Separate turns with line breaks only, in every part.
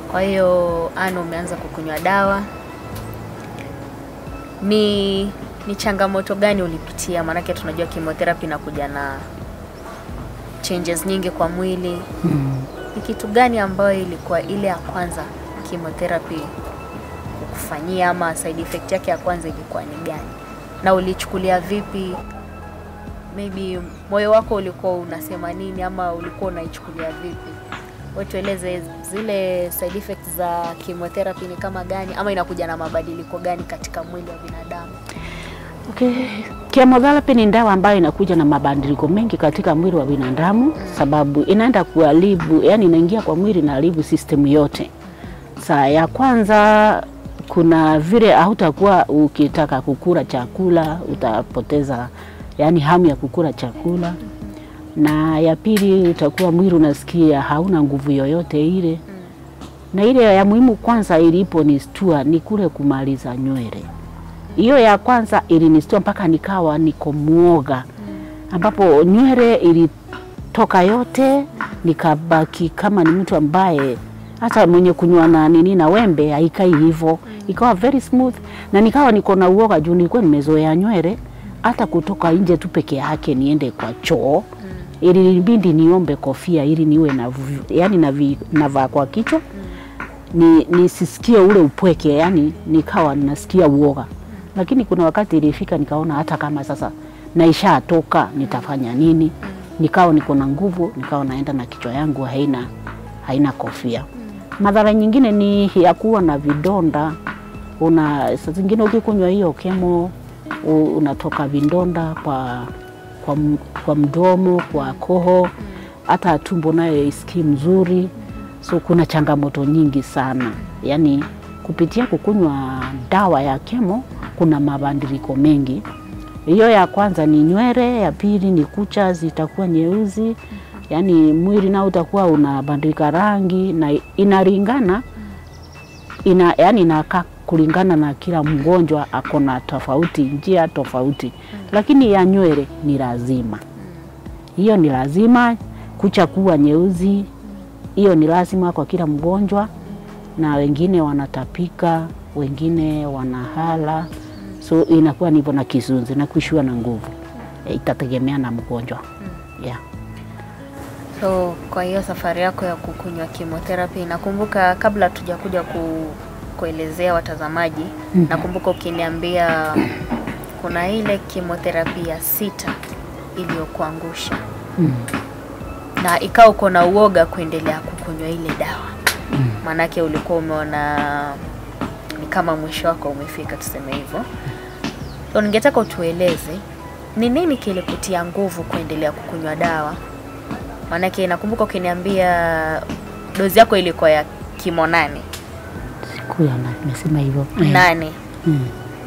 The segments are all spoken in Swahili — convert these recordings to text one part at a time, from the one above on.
Kwa hiyo Ana, umeanza kukunywa dawa, ni ni changamoto gani ulipitia? Maanake tunajua chemotherapy inakuja na changes nyingi kwa mwili. Ni kitu gani ambayo ilikuwa ile ya kwanza chemotherapy kukufanyia, ama side effect yake ya kwanza ilikuwa ni gani, na ulichukulia vipi? Maybe moyo wako ulikuwa unasema nini, ama ulikuwa unaichukulia vipi? Wewe tueleze zile side effects za chemotherapy ni kama gani, ama inakuja na mabadiliko gani katika mwili wa binadamu?
Okay. Chemotherapy ni dawa ambayo inakuja na mabadiliko mengi katika mwili wa binadamu, sababu inaenda kuharibu, yani inaingia kwa mwili na haribu system yote. Saa ya kwanza kuna vile hautakuwa ukitaka kukula chakula, utapoteza yani hamu ya kukula chakula, na ya pili utakuwa mwili unasikia hauna nguvu yoyote ile, na ile ya muhimu kwanza ilipo ni stua ni kule kumaliza nywele hiyo ya kwanza ilinistua mpaka nikawa niko muoga, ambapo nywele ilitoka yote, nikabaki kama ni mtu ambaye hata mwenye kunywa na nini na wembe haikai hivyo, ikawa very smooth, na nikawa niko na uoga juu nilikuwa nimezoea nywele, hata kutoka nje tu peke yake niende kwa choo ilibidi niombe kofia ili niwe na yani navi- navaa kwa kichwa ni nisisikie ule upweke, yani nikawa nasikia uoga, lakini kuna wakati ilifika nikaona hata kama sasa naishatoka nitafanya nini? Nikawa niko na nguvu, nikawa naenda na kichwa yangu haina haina kofia. Madhara nyingine ni ya kuwa na vidonda. Una saa zingine ukikunywa hiyo kemo u- unatoka vidonda kwa, kwa, m- kwa mdomo, kwa koho, hata tumbo nayo isikii mzuri. So kuna changamoto nyingi sana, yaani kupitia kukunywa dawa ya kemo kuna mabadiliko mengi. Hiyo ya kwanza ni nywele, ya pili ni kucha zitakuwa nyeusi, yaani mwili nao utakuwa unabadilika rangi na inalingana ina, yani inakaa kulingana na kila mgonjwa ako na tofauti, njia tofauti, lakini ya nywele ni lazima, hiyo ni lazima. Kucha kuwa nyeusi, hiyo ni lazima kwa kila mgonjwa, na wengine wanatapika, wengine wanahala, so inakuwa nivo na kisunzi na kuishiwa na nguvu, E, itategemea na mgonjwa yeah.
So kwa hiyo safari yako ya kukunywa chemotherapy, nakumbuka kabla tujakuja ku, kuelezea watazamaji,
Mhm.
nakumbuka ukiniambia kuna ile chemotherapy ya sita iliyokuangusha
Mm.
na ikawa uko na uoga kuendelea kukunywa ile dawa, maanake ulikuwa umeona ni kama mwisho wako umefika, tuseme hivyo. So ningetaka utueleze ni nini kilikutia nguvu kuendelea kukunywa dawa? Maanake nakumbuka ukiniambia dozi yako ilikuwa ya kimo nane
Siku ya na- nimesema hivyo
nane.
Mm.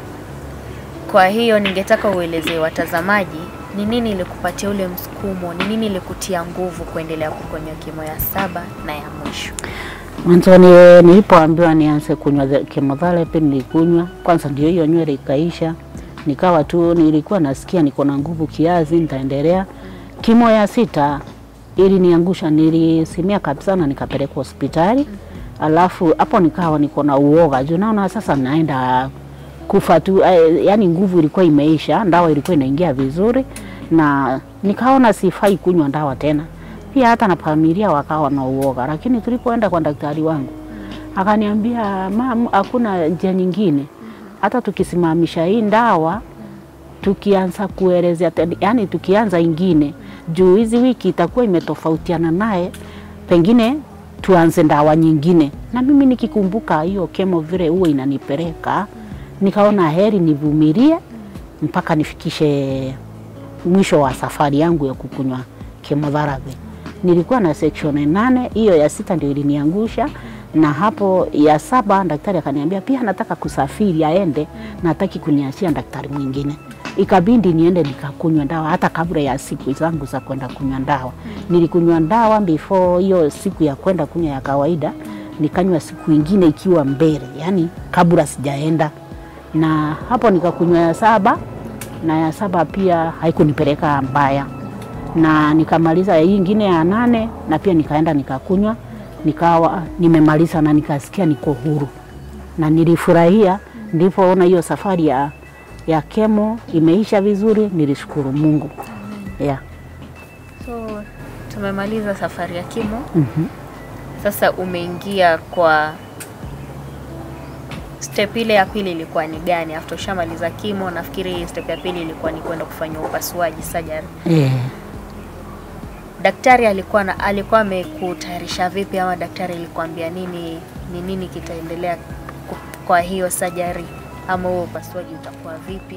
Kwa hiyo ningetaka uelezee watazamaji ni nini ilikupatia ule msukumo, ni nini ilikutia nguvu kuendelea kukunywa kimo ya saba na ya mwisho?
Mwanzoni nilipoambiwa nianze kunywa the- chemotherapy nilikunywa kwanza, ndio hiyo nywele ikaisha, nikawa tu nilikuwa nasikia niko na nguvu kiasi, nitaendelea. Kimo ya sita ili niangusha, nilisimia kabisa na nikapelekwa hospitali, alafu hapo nikawa niko na uoga juu naona sasa naenda kufa tu, eh, yani nguvu ilikuwa imeisha, dawa ilikuwa inaingia vizuri, na nikaona sifai kunywa dawa tena. Pia hata na familia wakawa na uoga, lakini tulipoenda kwa daktari wangu akaniambia, mam, hakuna njia nyingine, hata tukisimamisha hii dawa tukianza kuelezea, te- yani tukianza ingine juu hizi wiki itakuwa imetofautiana naye, pengine tuanze dawa nyingine. Na mimi nikikumbuka hiyo kemo vile huwa inanipeleka, nikaona heri nivumilie mpaka nifikishe mwisho wa safari yangu ya kukunywa chemotherapy. Nilikuwa na section nane, hiyo ya sita ndio iliniangusha, na hapo ya saba daktari akaniambia pia nataka kusafiri aende, na hataki kuniachia daktari mwingine. Ikabidi niende nikakunywa dawa hata kabla ya siku zangu za kwenda kunywa dawa. Nilikunywa dawa before hiyo siku ya kwenda kunywa ya kawaida, nikanywa siku ingine ikiwa mbele, yani kabla sijaenda, na hapo nikakunywa ya saba na ya saba pia haikunipeleka mbaya, na nikamaliza hii ingine ya nane, na pia nikaenda nikakunywa nikawa nimemaliza na nikasikia niko huru na nilifurahia. Nilipoona hiyo safari ya, ya kemo imeisha vizuri, nilishukuru Mungu yeah.
So tumemaliza safari ya kimo.
Mhm.
Sasa umeingia kwa step ile ya pili ilikuwa ni gani? After ushamaliza kimo, nafikiri step ya pili ilikuwa ni kwenda kufanya upasuaji surgery.
Eh,
Daktari alikuwa na, alikuwa amekutayarisha vipi ama daktari alikuambia nini, ni nini kitaendelea ku- kwa hiyo surgery ama huo upasuaji utakuwa vipi?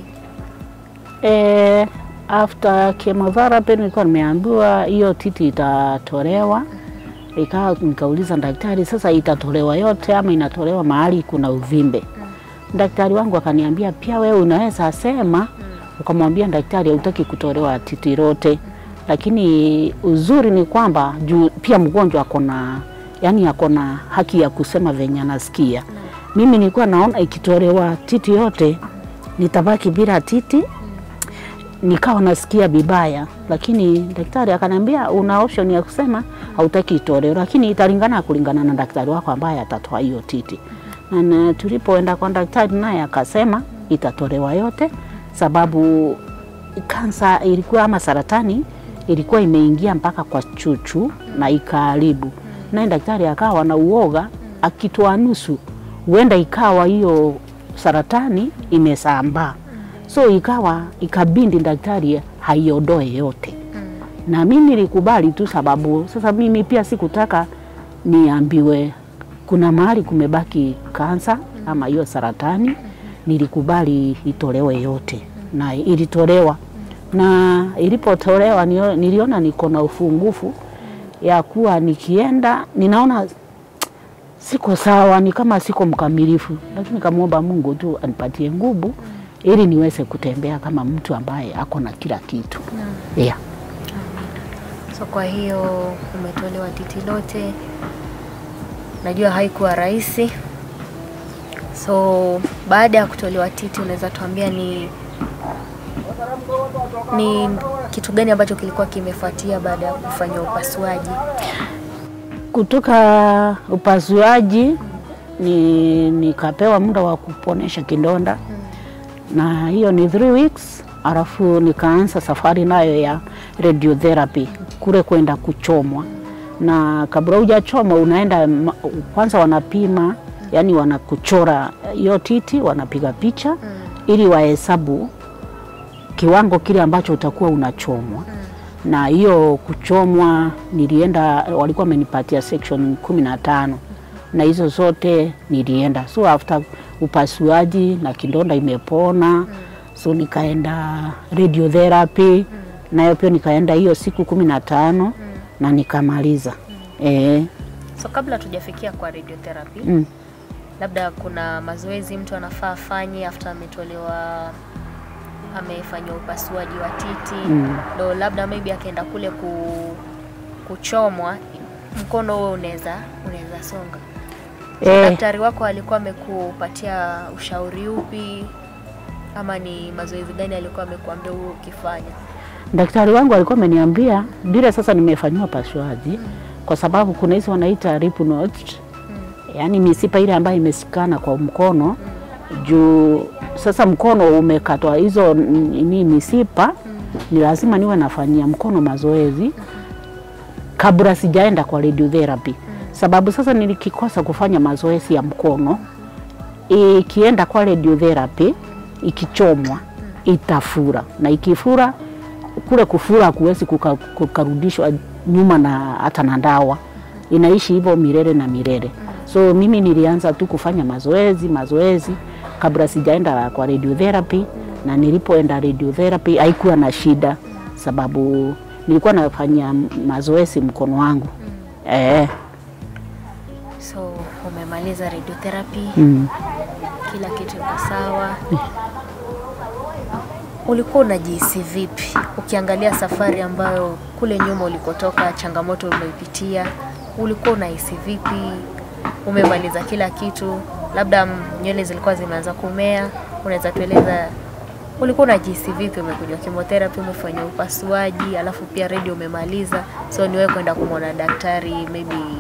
eh, after chemotherapy nilikuwa nimeambiwa hiyo titi itatolewa. Ikawa nikauliza daktari, sasa itatolewa yote ama inatolewa mahali kuna uvimbe? Daktari wangu akaniambia pia wewe unaweza sema ukamwambia daktari hautaki kutolewa titi lote, lakini uzuri ni kwamba juu pia mgonjwa akona yani akona haki ya kusema venye anasikia. Mimi nilikuwa naona ikitolewa titi yote nitabaki bila titi, nikawa nasikia vibaya, lakini daktari akaniambia una option ya kusema hautaki itolewe, lakini italingana kulingana na daktari wako ambaye atatoa hiyo titi. Na, na tulipoenda kwa daktari naye akasema itatolewa yote, sababu kansa ilikuwa ama saratani ilikuwa imeingia mpaka kwa chuchu na ikaharibu. Naye daktari akawa na uoga, akitoa nusu huenda ikawa hiyo saratani imesambaa, so ikawa ikabindi daktari haiondoe yote na mimi nilikubali tu, sababu sasa mimi pia sikutaka niambiwe kuna mahali kumebaki kansa ama hiyo saratani. Nilikubali itolewe yote na ilitolewa, na ilipotolewa nio- niliona niko na ufungufu ya kuwa nikienda ninaona siko sawa, ni kama siko mkamilifu, lakini kamwomba Mungu tu anipatie nguvu ili niweze kutembea kama mtu ambaye ako na kila kitu yeah.
So kwa hiyo umetolewa titi lote, najua haikuwa rahisi. So baada ya kutolewa titi, unaweza tuambia ni ni kitu gani ambacho kilikuwa kimefuatia baada ya kufanya upasuaji?
kutoka upasuaji ni nikapewa muda wa kuponesha kidonda na hiyo ni three weeks, alafu nikaanza safari nayo ya radiotherapy kule kwenda kuchomwa, na kabla hujachomwa unaenda ma- kwanza wanapima, yani wanakuchora hiyo titi, wanapiga picha ili wahesabu kiwango kile ambacho utakuwa unachomwa na hiyo kuchomwa nilienda, walikuwa wamenipatia section kumi na tano na hizo zote nilienda. So after upasuaji na kidonda imepona, so nikaenda radiotherapy nayo pia nikaenda hiyo siku kumi na tano na nikamaliza eh,
So kabla tujafikia kwa radiotherapy,
mm.
labda kuna mazoezi mtu anafaa afanye after ametolewa amefanyiwa upasuaji wa titi
Mm.
ndo labda maybe akaenda kule ku, kuchomwa mkono huo unaweza unaweza songa. So,
Eh.
daktari wako alikuwa amekupatia ushauri upi ama ni mazoezi gani alikuwa amekuambia huo ukifanya?
Daktari wangu alikuwa ameniambia vile sasa nimefanyiwa upasuaji kwa sababu kuna hizo wanaita lymph nodes, yaani misipa ile ambayo imesikana kwa mkono juu sasa mkono umekatwa hizo ni misipa, ni lazima niwe nafanyia mkono mazoezi kabla sijaenda kwa radiotherapy, sababu sasa nilikikosa kufanya mazoezi ya mkono, ikienda kwa radiotherapy ikichomwa itafura, na ikifura kule kufura kuwezi kuka, kukarudishwa nyuma na hata na dawa, inaishi hivyo milele na milele. So mimi nilianza tu kufanya mazoezi mazoezi kabla sijaenda kwa radiotherapy, na nilipoenda radiotherapy haikuwa na shida, sababu nilikuwa nafanya mazoezi mkono wangu eh,
So umemaliza radiotherapy,
mm.
kila kitu iko sawa. Ulikuwa unajihisi vipi ukiangalia safari ambayo kule nyuma ulikotoka, changamoto umeipitia, ulikuwa unahisi vipi? Umemaliza kila kitu, labda mm, nywele zilikuwa zimeanza kumea, unaweza tueleza ulikuwa unajihisi vipi? Umekuja chemotherapy, umefanya upasuaji, alafu pia radio umemaliza, so ni wewe kwenda kumwona daktari, maybe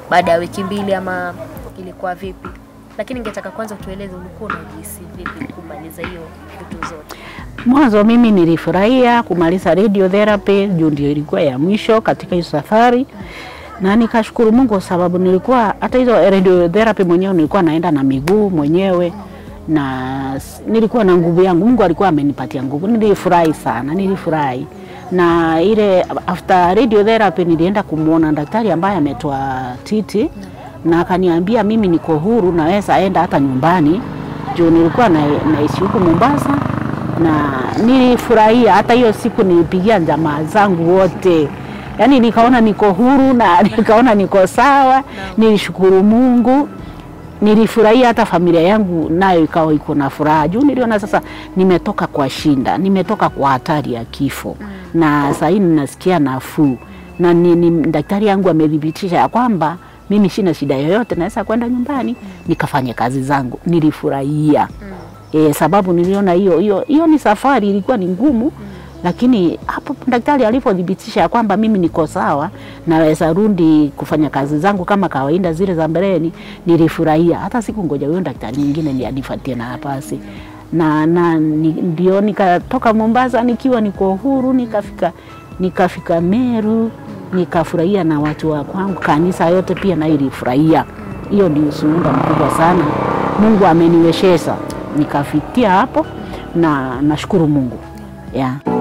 baada ya wiki mbili ama ilikuwa vipi? Lakini ningetaka kwanza utueleze ulikuwa unajihisi vipi kumaliza hiyo vitu zote.
Mwanzo mimi nilifurahia kumaliza radiotherapy juu ndio ilikuwa ya mwisho katika hiyo safari, na nikashukuru Mungu kwa sababu nilikuwa hata hizo radiotherapy mwenyewe nilikuwa naenda na miguu mwenyewe na s- nilikuwa na nguvu yangu. Mungu alikuwa amenipatia nguvu, nilifurahi sana, nilifurahi na ile after radiotherapy nilienda kumwona daktari ambaye ametoa titi na akaniambia mimi niko huru, naweza enda hata nyumbani juu nilikuwa na, naishi huku Mombasa na nilifurahia. Hata hiyo siku nilipigia jamaa zangu wote, yaani nikaona niko huru na nikaona niko sawa. Nilishukuru Mungu, nilifurahia hata familia yangu nayo ikawa iko na furaha juu niliona sasa nimetoka kwa shinda, nimetoka kwa hatari ya kifo na sasa hivi ninasikia nafuu na ni, ni, daktari yangu amethibitisha ya kwamba mimi sina shida yoyote, naweza kwenda nyumbani nikafanya kazi zangu. Nilifurahia e, sababu niliona hiyo hiyo hiyo ni safari ilikuwa ni ngumu lakini hapo daktari alipothibitisha ya kwamba mimi niko sawa, naweza rudi kufanya kazi zangu kama kawaida zile za mbeleni, nilifurahia. Hata siku ngoja huyo daktari mwingine ni anifuatie na nafasi na, na ni, ndio nikatoka Mombasa nikiwa niko huru, nikafika nikafika Meru, nikafurahia na watu wa kwangu, kanisa yote pia na ilifurahia. Hiyo ndio ushuhuda mkubwa sana, Mungu ameniwezesha nikafikia hapo, na nashukuru Mungu yeah.